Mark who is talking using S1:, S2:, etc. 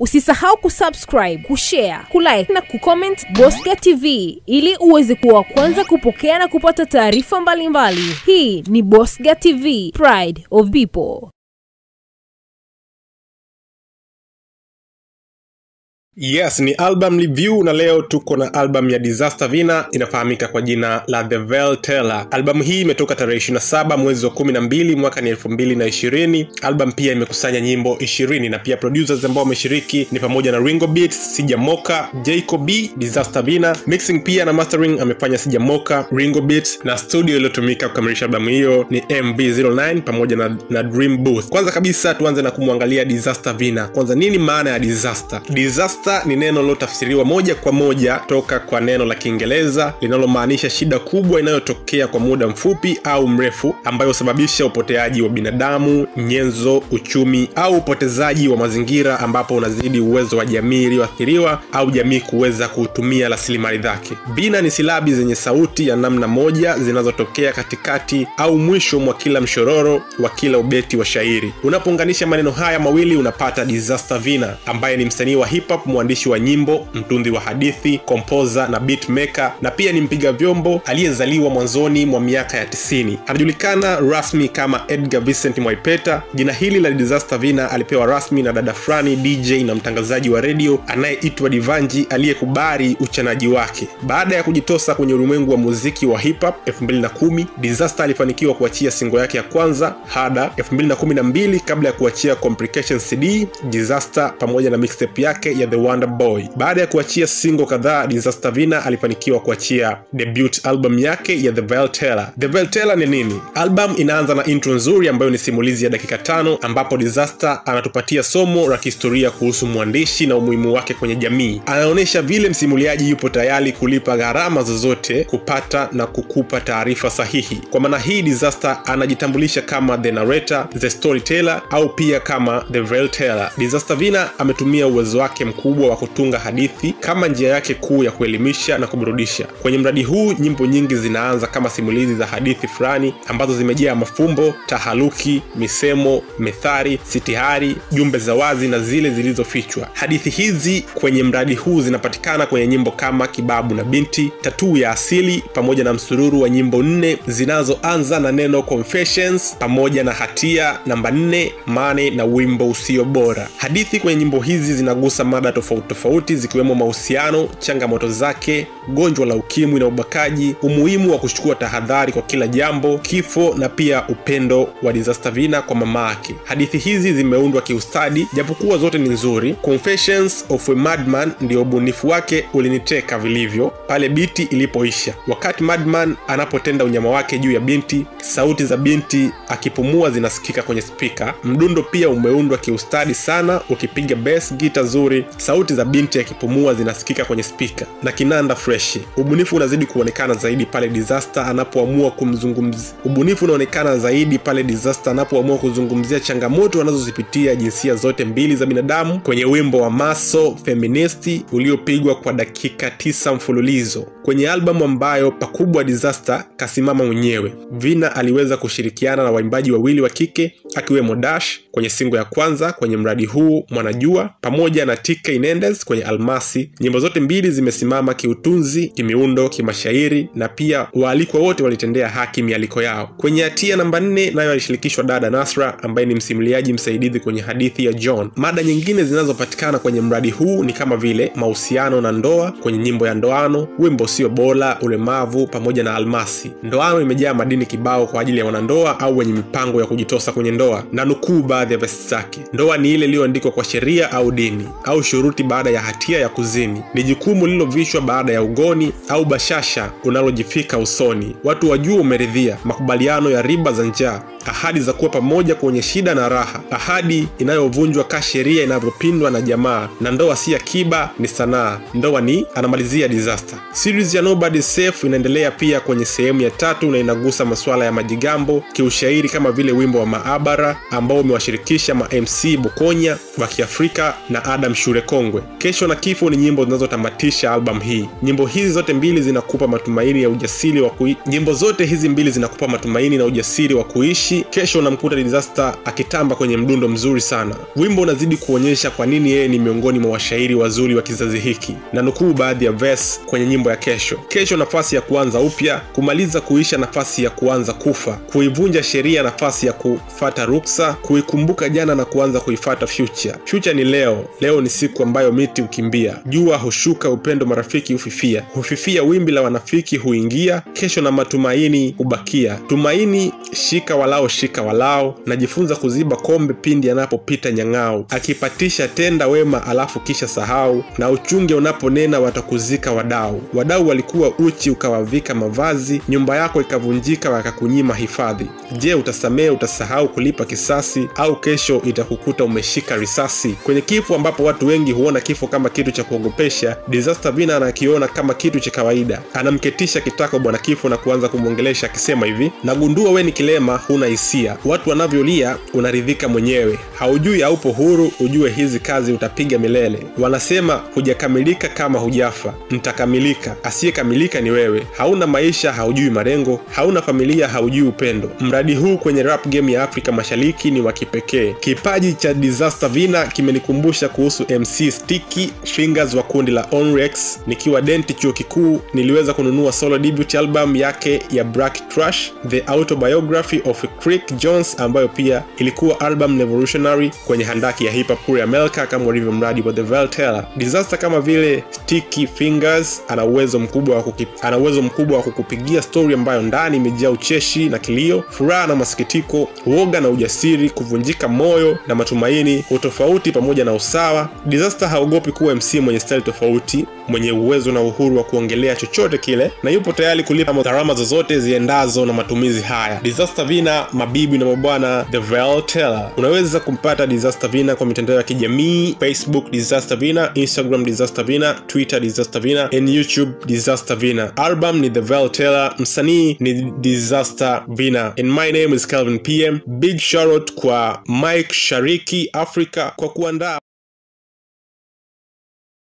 S1: Usisahau kusubscribe, kushare, kulike na kucomment Bosca TV ili uweze kuwa wa kwanza kupokea na kupata taarifa mbalimbali. Hii ni Bosca TV, Pride of People.
S2: Yes, ni album review na leo tuko na album ya Disaster Vina inafahamika kwa jina la The Veil Teller. Albamu hii imetoka tarehe 27 mwezi wa 12 mwaka ni 2020. Album pia imekusanya nyimbo 20 na pia producers ambao wameshiriki ni pamoja na Ringo Beats, Sija Moka, Jacob B, Disaster Vina. Mixing pia na mastering amefanya Sija Moka, Ringo Beats na studio iliyotumika kukamilisha albamu hiyo ni MV09 pamoja na, na Dream Booth. Kwanza kabisa tuanze na kumwangalia Disaster Vina. Kwanza nini maana ya disaster? Disaster disaster ni neno lilotafsiriwa moja kwa moja toka kwa neno la kiingereza linalomaanisha shida kubwa inayotokea kwa muda mfupi au mrefu ambayo husababisha upoteaji wa binadamu nyenzo uchumi au upotezaji wa mazingira ambapo unazidi uwezo wa jamii iliyoathiriwa au jamii kuweza kutumia rasilimali zake vina ni silabi zenye sauti ya namna moja zinazotokea katikati au mwisho mwa kila mshororo wa kila ubeti wa shairi unapounganisha maneno haya mawili unapata disaster vina ambaye ni msanii wa hip hop mwandishi wa nyimbo mtunzi wa hadithi kompoza na beatmaker na pia ni mpiga vyombo aliyezaliwa mwanzoni mwa miaka ya 90 anajulikana rasmi kama edgar vincent mwaipeta jina hili la disaster vina alipewa rasmi na dada fulani dj na mtangazaji wa redio anayeitwa divanji aliyekubali uchanaji wake baada ya kujitosa kwenye ulimwengu wa muziki wa hip hop 2010 disaster alifanikiwa kuachia singo yake ya kwanza hada 2012 kabla ya kuachia complication cd disaster pamoja na mixtape yake ya The Wonder Boy. Baada ya kuachia singo kadhaa, Disaster Vina alifanikiwa kuachia debut album yake ya The Veil Teller. The Veil Teller ni nini? Album inaanza na intro nzuri ambayo ni simulizi ya dakika tano ambapo Disaster anatupatia somo la kihistoria kuhusu mwandishi na umuhimu wake kwenye jamii. Anaonyesha vile msimuliaji yupo tayari kulipa gharama zozote kupata na kukupa taarifa sahihi. Kwa maana hii, Disaster anajitambulisha kama the narrator, the storyteller au pia kama the Veil Teller. Disaster Vina ametumia uwezo wake mkubwa wa kutunga hadithi kama njia yake kuu ya kuelimisha na kuburudisha. Kwenye mradi huu, nyimbo nyingi zinaanza kama simulizi za hadithi fulani ambazo zimejaa mafumbo, taharuki, misemo, methari, sitihari, jumbe za wazi na zile zilizofichwa. Hadithi hizi kwenye mradi huu zinapatikana kwenye nyimbo kama Kibabu na Binti, Tatuu ya Asili, pamoja na msururu wa nyimbo nne zinazoanza na neno Confessions pamoja na Hatia namba nne, Mane na Wimbo Usio Bora. Hadithi kwenye nyimbo hizi zinagusa mada tofauti tofauti zikiwemo mahusiano, changamoto zake, gonjwa la ukimwi na ubakaji, umuhimu wa kuchukua tahadhari kwa kila jambo, kifo na pia upendo wa Disaster Vina kwa mama yake. Hadithi hizi zimeundwa kiustadi, japokuwa zote ni nzuri. Confessions of a Madman ndio ubunifu wake uliniteka vilivyo pale biti ilipoisha. Wakati Madman anapotenda unyama wake juu ya binti, sauti za binti akipumua zinasikika kwenye spika. Mdundo pia umeundwa kiustadi sana, ukipiga bass gita nzuri sauti za binti akipumua zinasikika kwenye spika na kinanda freshi ubunifu unazidi kuonekana zaidi pale disaster anapoamua kumzungumzia ubunifu unaonekana zaidi pale disaster anapoamua kuzungumzia changamoto anazozipitia jinsia zote mbili za binadamu kwenye wimbo wa maso feministi uliopigwa kwa dakika tisa mfululizo kwenye albamu ambayo pakubwa disaster kasimama mwenyewe vina aliweza kushirikiana na waimbaji wawili wa kike akiwemo dash kwenye singo ya kwanza kwenye mradi huu mwanajua pamoja na TK Inendes kwenye Almasi. Nyimbo zote mbili zimesimama kiutunzi, kimiundo, kimashairi na pia waalikwa wote walitendea haki mialiko yao. Kwenye hatia namba nne nayo alishirikishwa dada Nasra ambaye ni msimuliaji msaidizi kwenye hadithi ya John. Mada nyingine zinazopatikana kwenye mradi huu ni kama vile mahusiano na ndoa kwenye nyimbo ya ndoano, wimbo sio bora, ulemavu pamoja na Almasi. Ndoano imejaa madini kibao kwa ajili ya wanandoa au wenye mipango ya kujitosa kwenye ndoa, na nukuu baadhi ya vesi zake: ndoa ni ile iliyoandikwa kwa sheria au dini au shuruti baada ya hatia ya kuzini, ni jukumu lililovishwa baada ya ugoni au bashasha unalojifika usoni. Watu wajua umeridhia, makubaliano ya riba za njaa, ahadi za kuwa pamoja kwenye shida na raha, ahadi inayovunjwa ka sheria inavyopindwa na jamaa, na ndoa si akiba, ni sanaa. Ndoa ni anamalizia disaster. Series ya Nobody Safe inaendelea pia kwenye sehemu ya tatu na inagusa masuala ya majigambo kiushairi, kama vile wimbo wa maabara ambao umewashirikisha ma MC Bukonya wa Kiafrika na Adam Shure kongwe. Kesho na Kifo ni nyimbo zinazotamatisha albamu hii. Nyimbo hizi zote mbili zinakupa matumaini ya ujasiri wa kui... nyimbo zote hizi mbili zinakupa matumaini na ujasiri wa kuishi. Kesho unamkuta Disaster akitamba kwenye mdundo mzuri sana. Wimbo unazidi kuonyesha kwa nini yeye ni miongoni mwa washairi wazuri wa kizazi hiki, na nukuu baadhi ya verse kwenye nyimbo ya Kesho. Kesho nafasi ya kuanza upya, kumaliza kuisha nafasi ya kuanza kufa, kuivunja sheria nafasi ya kufata ruksa, kuikumbuka jana na kuanza kuifata future. Future ni leo. Leo ni siku ambayo miti hukimbia, jua hushuka, upendo marafiki hufifia, hufifia wimbi la wanafiki huingia, kesho na matumaini hubakia. Tumaini shika walao, shika walao, najifunza kuziba kombe pindi anapopita nyang'au, akipatisha tenda wema alafu kisha sahau, na uchunge unaponena watakuzika wadau. Wadau walikuwa uchi ukawavika mavazi, nyumba yako ikavunjika wakakunyima hifadhi. Je, utasamehe? Utasahau kulipa kisasi, au kesho itakukuta umeshika risasi? Kwenye kifo ambapo watu wengi huona kifo kama kitu cha kuogopesha, Disaster Vina anakiona kama kitu cha kawaida. Anamketisha kitako bwana kifo na kuanza kumwongelesha akisema hivi, nagundua we ni kilema, huna hisia, watu wanavyolia unaridhika mwenyewe, haujui haupo huru, ujue hizi kazi utapiga milele. Wanasema hujakamilika kama hujafa, ntakamilika. Asiyekamilika ni wewe, hauna maisha, haujui malengo, hauna familia, haujui upendo. Mradi huu kwenye rap game ya Afrika Mashariki ni wa kipekee. Kipaji cha Disaster Vina kimenikumbusha kuhusu MC Sticky Fingers wa kundi la Onrex. Nikiwa denti chuo kikuu, niliweza kununua solo debut album yake ya Black Trash, The Autobiography of Crick Jones, ambayo pia ilikuwa album revolutionary kwenye handaki ya hip hop kule America, kama ulivyo mradi wa The Veltela. Disaster kama vile Sticky Fingers ana uwezo mkubwa wa kuki, ana uwezo mkubwa wa kukupigia story ambayo ndani imejaa ucheshi na kilio, furaha na masikitiko, uoga na ujasiri, kuvunjika moyo na matumaini, utofauti pamoja na usawa. Disaster haogopi kuwa MC mwenye style tofauti, mwenye uwezo na uhuru wa kuongelea chochote kile, na yupo tayari kulipa gharama zozote ziendazo na matumizi haya. Disaster Vina, mabibi na mabwana, The Veltela. Unaweza kumpata Disaster Vina kwa mitandao ya kijamii Facebook Disaster Vina, Instagram Disaster Vina, Twitter Disaster Vina and YouTube Disaster Vina. Album ni The Veltela, msanii ni Disaster Vina. And my name is Calvin PM. Big shout out kwa Mike Shariki Africa kwa kuandaa